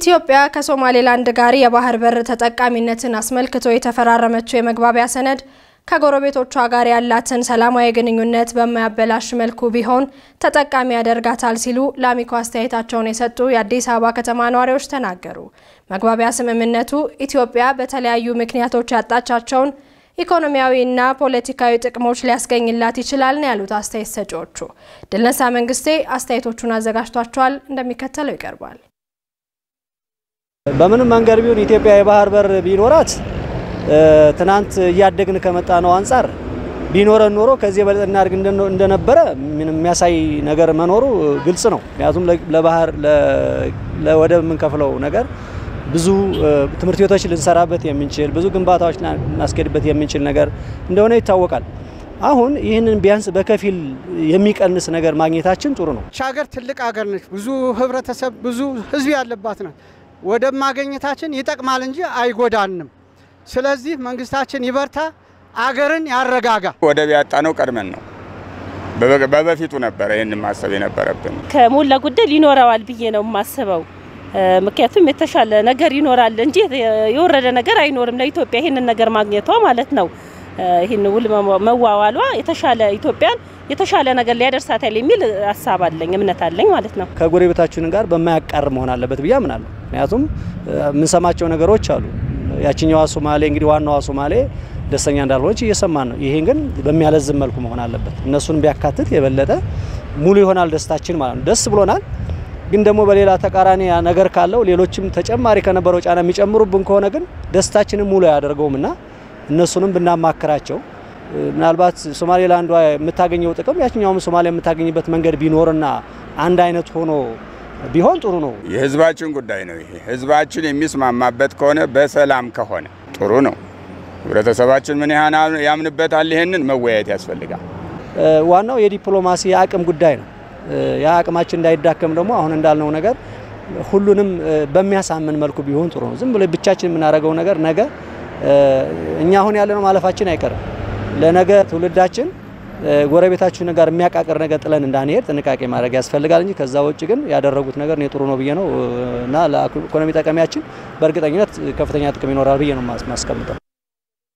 ኢትዮጵያ ከሶማሌላንድ ጋር የባህር በር ተጠቃሚነትን አስመልክቶ የተፈራረመችው የመግባቢያ ሰነድ ከጎረቤቶቿ ጋር ያላትን ሰላማዊ ግንኙነት በማያበላሽ መልኩ ቢሆን ተጠቃሚ ያደርጋታል ሲሉ ለአሚኮ አስተያየታቸውን የሰጡ የአዲስ አበባ ከተማ ነዋሪዎች ተናገሩ። መግባቢያ ስምምነቱ ኢትዮጵያ በተለያዩ ምክንያቶች ያጣቻቸውን ኢኮኖሚያዊና ፖለቲካዊ ጥቅሞች ሊያስገኝላት ይችላል ነው ያሉት አስተያየት ሰጪዎቹ። ድልነሳ መንግስቴ አስተያየቶቹን አዘጋጅቷቸዋል፣ እንደሚከተለው ይቀርባል። በምንም መንገድ ቢሆን ኢትዮጵያ የባህር በር ቢኖራት ትናንት እያደግን ከመጣ ነው አንጻር ቢኖረን ኖሮ ከዚህ የበለጠ እናድርግ እንደነበረ ምንም የሚያሳይ ነገር መኖሩ ግልጽ ነው። ምክንያቱም ለባህር ለወደብ የምንከፍለው ነገር ብዙ ትምህርት ቤቶች ልንሰራበት የምንችል ብዙ ግንባታዎች ልናስኬድበት የምንችል ነገር እንደሆነ ይታወቃል። አሁን ይህንን ቢያንስ በከፊል የሚቀንስ ነገር ማግኘታችን ጥሩ ነው። ሀገር ትልቅ ሀገር ነች። ብዙ ህብረተሰብ፣ ብዙ ህዝብ ያለባት ናት። ወደብ ማግኘታችን ይጠቅማል እንጂ አይጎዳንም። ስለዚህ መንግስታችን ይበርታ፣ አገርን ያረጋጋ። ወደብ ያጣነው ቀድመን ነው። በበፊቱ ነበረ ይህን ማሰብ የነበረብን። ከሞላ ጎደል ይኖረዋል ብዬ ነው የማስበው። ምክንያቱም የተሻለ ነገር ይኖራል እንጂ የወረደ ነገር አይኖርም። ለኢትዮጵያ ይህንን ነገር ማግኘቷ ማለት ነው ይህን ውል መዋዋሏ የተሻለ ኢትዮጵያን የተሻለ ነገር ሊያደርሳታል የሚል ሀሳብ አለኝ፣ እምነት አለኝ ማለት ነው። ከጎረቤታችን ጋር በማያቃር መሆን አለበት ብዬ አምናለሁ። ምክንያቱም የምንሰማቸው ነገሮች አሉ። ያችኛዋ ሶማሌ እንግዲህ ዋናዋ ሶማሌ ደስተኛ እንዳልሆነች እየሰማን ነው። ይሄን ግን በሚያለዝም መልኩ መሆን አለበት። እነሱን ቢያካትት የበለጠ ሙሉ ይሆናል ደስታችን ማለት ነው። ደስ ብሎናል። ግን ደግሞ በሌላ ተቃራኒ ነገር ካለው ሌሎችም ተጨማሪ ከነበረው ጫና የሚጨምሩብን ከሆነ ግን ደስታችንን ሙሉ አያደርገውም እና እነሱንም ብናማክራቸው ምናልባት ሶማሌላንዷ የምታገኘው ጥቅም ያችኛውም ሶማሊያ የምታገኝበት መንገድ ቢኖርና አንድ አይነት ሆኖ ቢሆን ጥሩ ነው። የህዝባችን ጉዳይ ነው። ይሄ ህዝባችን የሚስማማበት ከሆነ በሰላም ከሆነ ጥሩ ነው። ህብረተሰባችን ምን ያህል ያምንበታል? ይሄንን መወያየት ያስፈልጋል። ዋናው የዲፕሎማሲ የአቅም ጉዳይ ነው። ያ አቅማችን እንዳይዳከም ደግሞ አሁን እንዳልነው ነገር ሁሉንም በሚያሳምን መልኩ ቢሆን ጥሩ ነው። ዝም ብሎ ብቻችን የምናደርገው ነገር ነገ እኛ አሁን ያለነው ማለፋችን አይቀርም። ለነገ ትውልዳችን ጎረቤታችን ጋር የሚያቃቅር ነገር ጥለን እንዳንሄድ ጥንቃቄ ማድረግ ያስፈልጋል እንጂ ከዛ ውጭ ግን ያደረጉት ነገር እኔ ጥሩ ነው ብዬ ነው እና ለኢኮኖሚ ጠቀሚያችን በእርግጠኝነት ከፍተኛ ጥቅም ይኖራል ብዬ ነው ማስቀምጠው።